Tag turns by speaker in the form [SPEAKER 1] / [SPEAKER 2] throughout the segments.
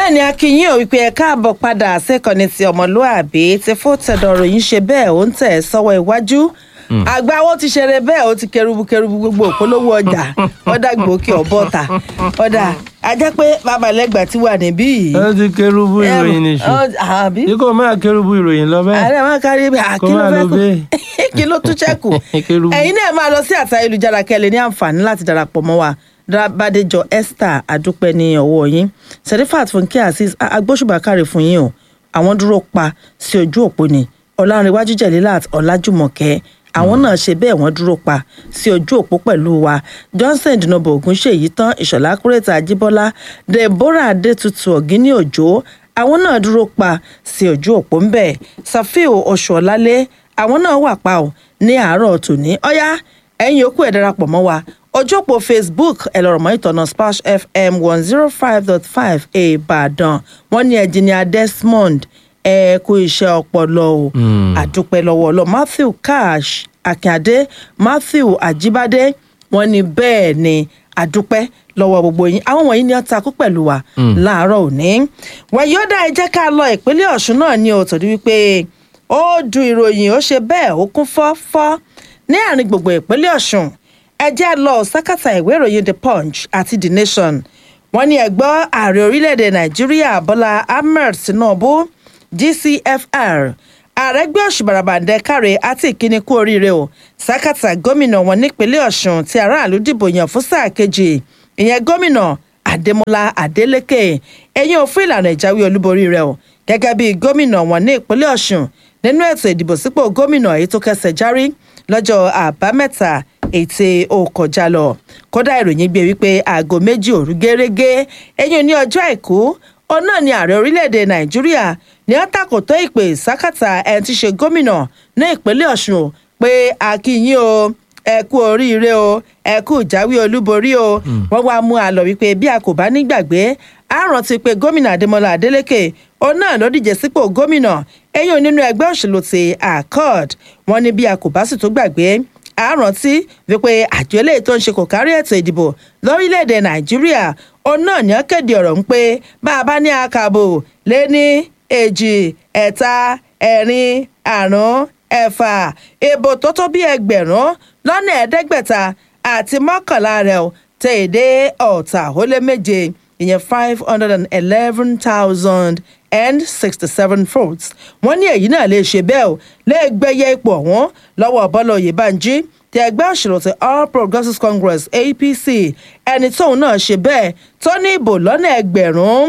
[SPEAKER 1] bẹ́ẹ̀ ni akínyìn ò wípé ẹ káàbọ̀ padà sẹ́kọ̀ọ́ni ti ọmọlúàbí ti fún tẹ̀dọ̀rọ̀ yìí ṣe bẹ́ẹ̀ ó ń tẹ̀ sọ́wọ́ iwájú àgbà wo ti ṣeré bẹ́ẹ̀ ó ti kẹrùbù kẹrùbù gbogbo òpolówó ọjà ọ̀dà gbòókè ọ̀bọ̀ta ọ̀dà ajẹ́ pé babalẹ́gbà ti wà níbí yìí.
[SPEAKER 2] ẹ ti kérúbù ìròyìn nìṣó
[SPEAKER 1] àbí
[SPEAKER 2] tí kò máa kérúbù ìròyìn lọ bẹ́ẹ̀
[SPEAKER 1] ààrẹ máa kárí bẹ́ẹ̀
[SPEAKER 2] Kó
[SPEAKER 1] kí ló
[SPEAKER 2] máa
[SPEAKER 1] fẹ́
[SPEAKER 2] lọ
[SPEAKER 1] kó
[SPEAKER 2] bẹ́ẹ̀.
[SPEAKER 1] kí ló tún ṣẹ́kù
[SPEAKER 2] Kérúbù.
[SPEAKER 1] ẹ̀yin náà máa lọ sí àtà ayélujára kẹ́lẹ́ ní àǹfààní láti darapọ̀ mọ́ wa Bádéjọ Esther adúpẹ́ ní ọwọ́ yín Serifat Fúnkẹ́ Azeez a- agbóṣùbàkárẹ̀ fún yín o àwọn dúró pa sí ojú òpó ni Ọlárẹ̀wájú Jẹ̀lílát Ọlájùmọ̀kẹ́ àwọn náà ṣe bẹ́ẹ̀ wọ́n dúró pa sí ojú òpó pẹ̀lú wa Johnson dinobo Ògúnṣèyí tán Ìṣọ̀lá Kúrẹ́tà Ajíbọ́lá Deborah Adétutù Ọ̀gíní Òjó àwọn náà dúró pa sí ojú òpó ńbẹ Safiu Oṣuọlálé àwọn náà wà pa ò ní àárọ̀ tòní ọ̀yá ẹ̀yin yòókù ẹ̀ darapọ̀ mọ́ wa ojú òpó Facebook ẹ lọ rọ̀ mọ́ ìtọ́nà Splash FM one zero five dot five Ìbàdàn wọ́n ní ẹ̀jìnìà Desmond ẹ kú iṣẹ́ ọpọlọ o àdúpẹ́ lọ́wọ́ ọlọ́ Matthew Cash Akíndé Matthew Ajíbádé wọ́n ní bẹ́ẹ̀ ni àdúpẹ́ lọ́wọ́ gbogbo yín àwọn wọ̀nyí ni wọ́n takú pẹ̀lú wa láàárọ̀ òní wàyíọ́dà ẹ jẹ́ ká lọ ìpínlẹ̀ Ọ̀ṣun náà ní o torí wípé ó du ìròyìn ó ṣe bẹ́ẹ̀ ó kún fọ́fọ́ ní àárín gbogbo ìpínlẹ̀ Ọ̀ṣun ẹ jẹ́ lọ sákàtà ìwé ìròyìn The Punch àti The Nation wọ́n ní ẹ̀gbọ́n ààrẹ orílẹ̀-èdè Nàìjíríà Bọ́lá Ahmed Tinubu GCFR ààrẹ gbé òṣùbàràbàǹdẹ káre àti ìkíni kú oríire o sákàtà gómìnà wọn nípínlẹ̀ Ọ̀ṣun tí aráàlú dìbò yàn fún sáà kejì ìyẹn gómìnà Adémọ́lá Adélékè ẹ̀yìn òfin ìlànà ìjáwé olúborí rẹ̀ o gẹ́gẹ́ bí gómìnà wọn ní ìpínlẹ̀ Ọ̀ṣun nínú ètò ìdìbò sípò gómìnà èyí tó kẹsẹ̀ járí lọ́jọ́ àbámẹ́ta ètè òkọjá lọ kódà ìròyìn gbé wípé aago méjì òru gẹ́rẹ́gẹ́ ẹ̀yìn ní ọjọ́ àìkú òun náà ni ààrẹ orílẹ̀-èdè nàìjíríà ní ó tàkòtò ìpè sákàtà ẹni tí í ṣe gómìnà ní ìpínlẹ̀ ọ̀ṣun o pé akínyìn o ẹ kú oríire o ẹ kú ìjáwé olúborí o wọ́n wá mú a lọ wípé bí a kò bá nígbàgbé a rántí pé gómìnà adémọlá adélékè òun náà ló díje sípò gómìnà ẹ̀yìn nínú ẹgbẹ́ òṣèlú ti accord wọ́n ní bí a kò bá sì tó gbàgbé a rántí wípé àjọ eléyìí tó ń ṣe kò kárí ètò ìdìbò lórílẹ̀‐èdè nàìjíríà òun náà ní ó kéde ọ̀rọ̀ ń pé bá a bá ní àkàbò lé ní èjì ẹ̀ta ẹ̀rin àrún ẹ̀fà ìbò tó tó bí ẹgbẹ̀rún lọ́nà ẹ̀ẹ́dẹ́gbẹ̀ta àti mọ́kànlá rẹ̀ ò tẹ̀ èdè ọ̀tà ó lé méje ìyẹn five hundred and eleven thousand and sixty-seven votes wọ́n ní èyí náà lè ṣe bẹ́ẹ̀ o lè gbẹ́yẹ ipò ọ̀hún lọ́wọ́ bọ́lá oyèbánjí ti ẹgbẹ́ òṣèlú ti all progressives congress apc ẹni tóun náà ṣe bẹ́ẹ̀ tó ní ìbò lọ́nà ẹgbẹ̀rún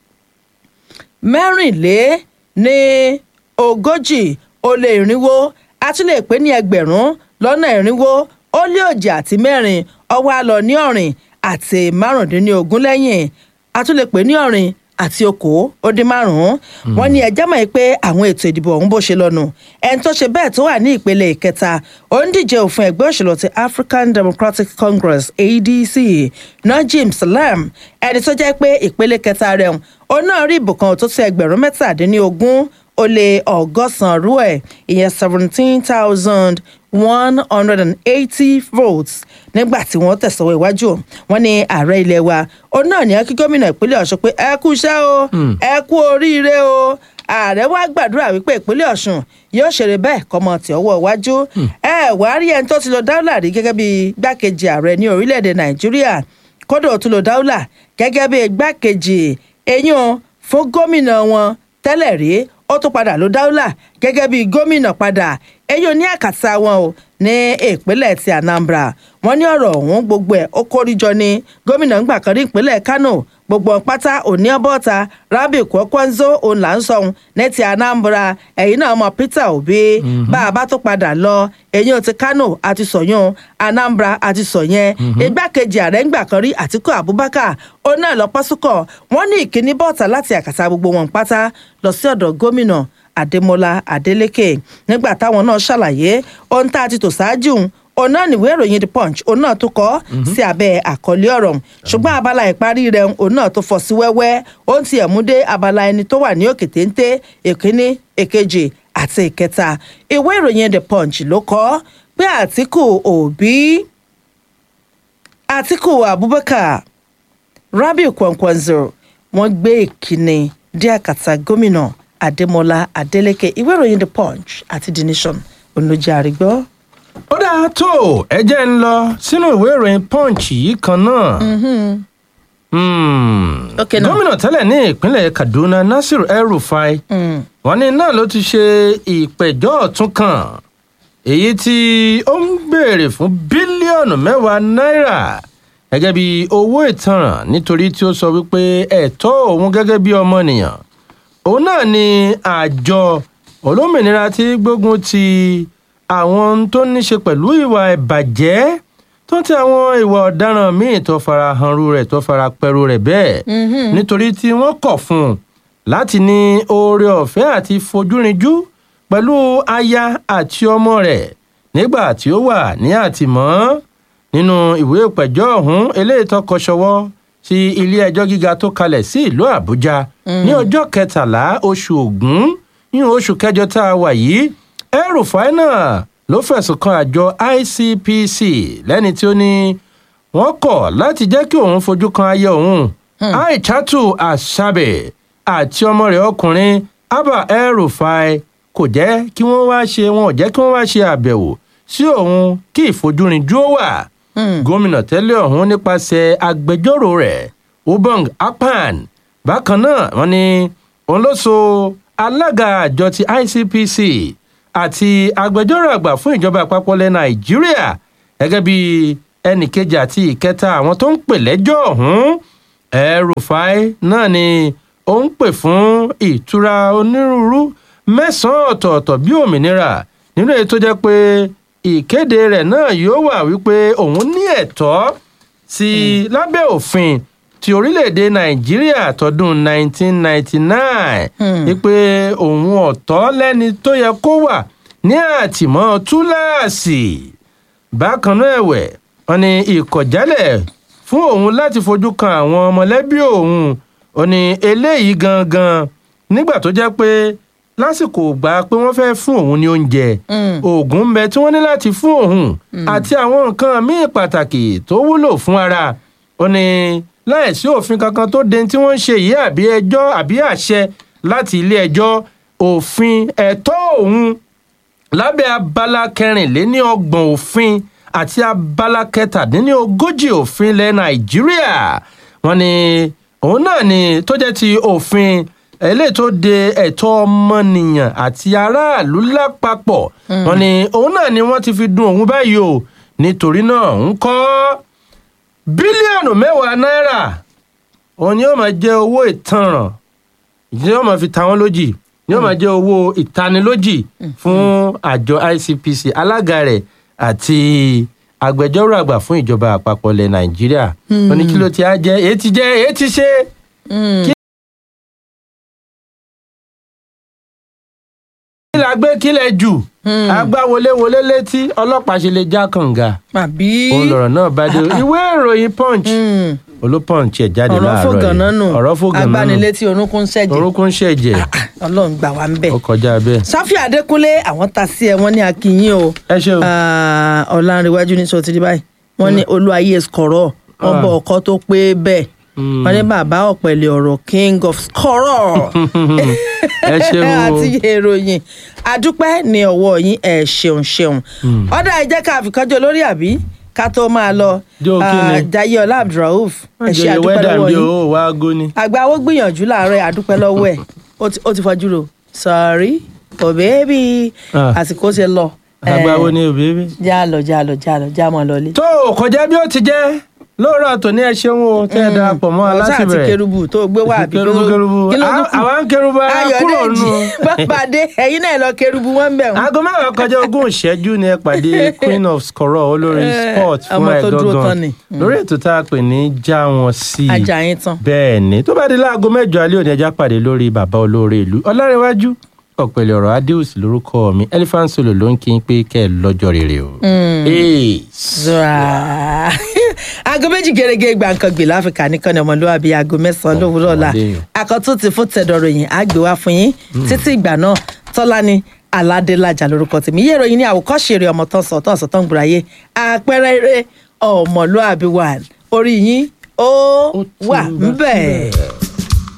[SPEAKER 1] mẹ́rìnlé ní ogójì ó lé irinwó a tún lè pè ní ẹgbẹ̀rún lọ́nà irinwó ó lé òjì àti mẹ́rin ọwọ́ àlọ́ ní ọ̀rìn àti márùndínlógún lẹ́yìn a tún lè pè ní ọ̀rìn àti okòó ó dín márùn-ún wọ́n ní ẹjẹ́ mọ̀ pé àwọn ètò ìdìbò ọ̀hún bó ṣe lọ́nu ẹni tó ṣe bẹ́ẹ̀ tó wà ní ìpele ìkẹta ó ń díje òfin ẹgbẹ́ òṣèlú ti African Democratic Congress ADC Najim Salam ẹni tó jẹ́ pé ìpele kẹta rẹ̀ ó náà rí ìbò kan tó ti ẹgbẹ̀rún mẹ́tàdínlógún ó lé ọgọ́sàn-án rú ẹ̀ ìyẹn seventeen thousand one hundred and eighty votes nígbà tí wọ́n tẹ̀sọ̀wọ́ iwájú wọn ní ààrẹ ilé wa òun náà ní kí gómìnà ìpínlẹ̀ ọ̀ṣun pé ẹ kú iṣẹ́ o ẹ kú oríire o ààrẹ wa gbàdúrà wípé ìpínlẹ̀ ọ̀ṣun yóò ṣeré bẹ́ẹ̀ kọ́mọ tí ọwọ́ iwájú ẹ wàá rí ẹni tó ti lọ dáúlà rí gẹ́gẹ́ bí gbákejì ààrẹ ní orílẹ̀-èdè nàìjíríà kódà ó tún lọ dáúlà gẹ́gẹ́ bí gbákejì eyín fún gómìnà wọn tẹ́lẹ̀ rí ó tún padà ló dáúlà gẹ́gẹ́ bí gómìnà padà eyín ní àkàtà wọn o ní ìpínlẹ̀ ti Anambra wọ́n ní ọ̀rọ̀ ọ̀hún gbogbo ẹ̀ ó kórìjọ ní gómìnà ńgbà kan ní ìpínlẹ̀ Kano gbogbo pátá òní ọbọ̀ta Rabi Kwakwanzo òun là ń sọ̀hún ní ti Anambra ẹ̀yìn náà mọ Peter Obi bá a bá tó padà lọ eyín ti Kano àti sọ̀yún Anambra àti sọ̀yẹn igbákejì ààrẹ ńgbà kan rí Àtíkù Abubakar òun náà lọ pásúkọ̀ wọ́n ní ìkíní bọ́ọ̀tà láti àkàtà gbogbo wọn pátá lọ sí ọ̀dọ̀ gómìnà Adémọ́lá Adélékè nígbà táwọn náà ṣàlàyé ohun tá a ti tò ṣáájú òun náà níwèé ìròyìn the punch òun náà tó kọ sí abẹ́ àkọlé ọ̀rọ̀ ṣùgbọ́n abala ìparí rẹ̀ òun náà tó fọ́ sí wẹ́wẹ́ ó ń tiẹ̀ mú dé abala ẹni tó wà ní òkè téńté èkíní èkejì àti ìkẹta ìwé ìròyìn the punch ló kọ pé Àtíkù Òbí Àtíkù Abubakar Rabiu Kwankwanzo wọ́n gbé ìkíni dé àkàtà gómìnà adémọlá adélèké ìwé ìròyìn the punch àti the nation olójà àrígbọ́.
[SPEAKER 2] ó dáa tó ẹ jẹ́ ń lọ sínú ìwé ìròyìn punch yìí kan náà. Hmm.
[SPEAKER 1] Ok, now.
[SPEAKER 2] gómìnà tẹ́lẹ̀ ní ìpínlẹ̀ kaduna nasir el-rufai wọ́n ní náà ló ti ṣe ìpẹ̀jọ́ ọ̀tún kan èyí tí ó ń béèrè fún bílíọ̀nù mẹ́wàá náírà gẹ́gẹ́ bí owó ìtanràn nítorí tí ó sọ wípé ẹ̀tọ́ òun gẹ́gẹ́ bí ọmọnìyàn òun náà ni àjọ olómìnira tí gbógun ti àwọn ohun tó ní ṣe pẹ̀lú ìwà ìbàjẹ́ tó ń ti àwọn ìwà ọ̀daràn míì tó fara hanru rẹ̀ tó fara pẹ̀rù rẹ̀ bẹ́ẹ̀ nítorí tí wọ́n kọ̀ fún un láti ní oore ọ̀fẹ́ àti fojúrinjú pẹ̀lú aya àti ọmọ rẹ̀ nígbà tí ó wà ní àtìmọ́ nínú ìwé ìpẹ̀jọ́ ọ̀hún eléyìí tó kọ ṣọwọ́ sí ilé ẹjọ́ gíga tó kalẹ̀ sí ìlú àbújá ní ọjọ́ kẹtàlá oṣù ògún nínú oṣù kẹjọ tá a wà yìí El-Rufai náà ló fẹ̀sùn kan àjọ ICPC lẹ́ni tí ó ní wọ́n kọ̀ láti jẹ́ kí òun fojú kan aya òun Aishatu Asabe àti ọmọ rẹ̀ ọkùnrin Abba El-Rufai kò jẹ́ kí wọ́n wá ṣe wọn ò jẹ́ kí wọ́n wá ṣe àbẹ̀wò sí òun kí ìfojúrinjú ó wà gómìnà tẹ́lẹ̀ ọ̀hún nípasẹ̀ agbẹjọ́rò rẹ̀ Ubong Akpan bákan náà wọ́n ní òun ló so alága àjọ ti ICPC àti agbẹjọ́rò àgbà fún ìjọba àpapọ̀ ilẹ̀ Nàìjíríà gẹ́gẹ́ bí ẹnì kejì àti ìkẹta àwọn tó ń pè lẹ́jọ́ ọ̀hún El-Rufai náà ni ó ń pè fún ìtura onírúurú mẹ́sàn-án ọ̀tọ̀ọ̀tọ̀ bí òmìnira nínú èyí tó jẹ́ pé ìkéde rẹ̀ náà yóò wà wípé òun ní ẹ̀tọ́ sí lábẹ́ òfin ti orílẹ̀-èdè nàìjíríà tọdún 1999 wípé òun ọ̀tọ̀ lẹ́ni tó yẹ kó wà ní àtìmọ́ túláàsì bákan náà ẹ̀wẹ̀ wọn ni ìkọ̀jálẹ̀ fún òun láti fojú kan àwọn mọ̀lẹ́bí òun ò ní eléyìí gangan nígbà tó jẹ́ pé lásìkò gbà pé wọ́n fẹ́ fún òun ní oúnjẹ oògùn ń bẹ tí wọ́n ní láti fún òun àti àwọn nǹkan míì pàtàkì tó wúlò fún ara ó ní láìsí òfin kankan tó de tí wọ́n ń ṣe yìí àbí ẹjọ́ àbí àṣẹ láti ilé ẹjọ́ òfin ẹ̀tọ́ òun lábẹ́ abala kẹrìnléní ọgbọ̀n òfin àti abala kẹtàdínní ogójì òfin ilẹ̀ nàìjíríà wọ́n ní òun náà ni tó jẹ́ ti òfin eléyìí tó de ẹ̀tọ́ ọmọnìyàn àti aráàlú lápapọ̀ wọ́n ní òun náà ni wọ́n ti fi dun òun báyìí o nítorí náà ń kọ́ bílíọ̀nù mẹ́wàá náírà òun ni yóò máa jẹ́ owó ìtanràn ni yóò máa fi ta wọ́n lójì ni yóò máa jẹ́ owó ìtanilójì fún àjọ ICPC alága rẹ̀ àti agbẹjọ́rò àgbà fún ìjọba àpapọ̀ ilẹ̀ Nàìjíríà ó ní kí ló ti á jẹ́ èyí ti jẹ́ èyí ti ṣe. kí la gbé kílẹ̀ jù agbáwọléwọlé létí ọlọ́pàá ṣe lè já kànga
[SPEAKER 1] àbí
[SPEAKER 2] òun lọ̀rọ̀ náà bá dé ìwé ìròyìn punch olópọ̀nch ẹ̀ jáde
[SPEAKER 1] ọ̀rọ̀
[SPEAKER 2] láàárọ̀
[SPEAKER 1] fògànà nù
[SPEAKER 2] ọ̀rọ̀ fògànà nù
[SPEAKER 1] agbanilétí orúnkún ṣẹ̀jẹ̀
[SPEAKER 2] orúnkún ṣẹ̀jẹ̀
[SPEAKER 1] ọlọ́run gbà wá ń bẹ̀.
[SPEAKER 2] ó kọjá bẹ́ẹ̀.
[SPEAKER 1] sáfì adékúnlé àwọn ta sí ẹ wọn ní akínyìn o
[SPEAKER 2] ẹ ṣe o
[SPEAKER 1] Ah, ọ̀làǹrẹ̀wájú ní sọ ti rí báyìí wọ́n ní olúwayé skọ̀rọ̀ wọ́n bọ ọkọ tó pé bẹ́ẹ̀ wọ́n ní bàbá ọ̀pẹ̀lẹ̀ ọ̀rọ̀ king of skọ̀rọ̀
[SPEAKER 2] ẹ ṣeun o
[SPEAKER 1] àti ìròyìn adúpẹ́ ní ọwọ́ yín ẹ̀ ṣeun ṣeun ọ̀dà ẹ jẹ́ ká àfikọ́jọ́ lórí àbí ká tó máa lọ
[SPEAKER 2] Jó kí ni?
[SPEAKER 1] Ah, Jaiye Ọlá Abdulrauf ẹ ṣe
[SPEAKER 2] jẹ́
[SPEAKER 1] àdúpẹ́
[SPEAKER 2] wẹ́dà
[SPEAKER 1] lọ́wọ́
[SPEAKER 2] bí
[SPEAKER 1] yín
[SPEAKER 2] owó wa góni.
[SPEAKER 1] àgbà owó gbìyànjú láàárọ̀ àdúpẹ́ lọ́wọ́ ẹ̀ ó ti- ó ti fojú ro sorry oh baby
[SPEAKER 2] Ah.
[SPEAKER 1] àsìkò ti lọ
[SPEAKER 2] àgbà wo
[SPEAKER 1] Eh,
[SPEAKER 2] ni òbí bí.
[SPEAKER 1] já lọ já lọ já lọ já mọ́ lọlé.
[SPEAKER 2] tó o kọjá bí ó ti jẹ́ lóòrọ̀ tòní ẹ ṣeun o tẹ́ ẹ darapọ̀ mọ́
[SPEAKER 1] ọ̀sán
[SPEAKER 2] aláṣẹ
[SPEAKER 1] àti
[SPEAKER 2] bẹ̀rẹ̀
[SPEAKER 1] kérubù tó gbé wá àbí
[SPEAKER 2] kérubù kérubù
[SPEAKER 1] kí ló tún
[SPEAKER 2] À-
[SPEAKER 1] kù?
[SPEAKER 2] àwa ń kérubù ara kúrò
[SPEAKER 1] ayọ̀dèjì
[SPEAKER 2] nù.
[SPEAKER 1] bàbáde ẹ̀yin náà lọ kérubù wọn bẹ̀ wọ́n.
[SPEAKER 2] aago mẹ́wàá kọjá ogún ìṣẹ́jú ni ẹ pàdé queen of skoro olórin
[SPEAKER 1] Eh,
[SPEAKER 2] sport fún
[SPEAKER 1] ọmọ
[SPEAKER 2] ẹ
[SPEAKER 1] tó dúró tán
[SPEAKER 2] gangan
[SPEAKER 1] ni.
[SPEAKER 2] lórí ètò tá a pè ní já wọn sí i
[SPEAKER 1] ajá yín tán.
[SPEAKER 2] bẹ́ẹ̀ ni tó bá di láago mẹ́jọ alẹ́ òní ẹja pàdé lórí bàbá olóore ìlú ọlárẹ̀wájú ọ̀pẹ̀lẹ̀ ọ̀rọ̀ adéhùsì lórúkọ mi elephant solo ló ń kí n pé kẹ́ ẹ lọ́jọ́ rere o. Hey.
[SPEAKER 1] Zra. aago méjì gẹ́gẹ́ gbàǹkangbè láfíríkà nìkan ni ọmọlúwàbí aago mẹ́sàn-án lówùúrọ̀ ọ̀la
[SPEAKER 2] ọmọdé yàn.
[SPEAKER 1] àkọ́tún ti fún tẹ̀dọ̀rọ̀ yìí á gbé wá fún yín títí ìgbà náà tọ́lání aládélájà lórúkọ tèmi yé ìròyìn ní àwòkọ́ṣe eré ọmọ tán sọ̀tàn sọ̀tàn gbùráyé àpẹẹrẹ eré ọmọlúwàbí wà orí yín ó
[SPEAKER 2] Ó ti
[SPEAKER 1] wà
[SPEAKER 2] ń bẹ
[SPEAKER 1] ń bẹ̀.
[SPEAKER 2] síbẹ̀.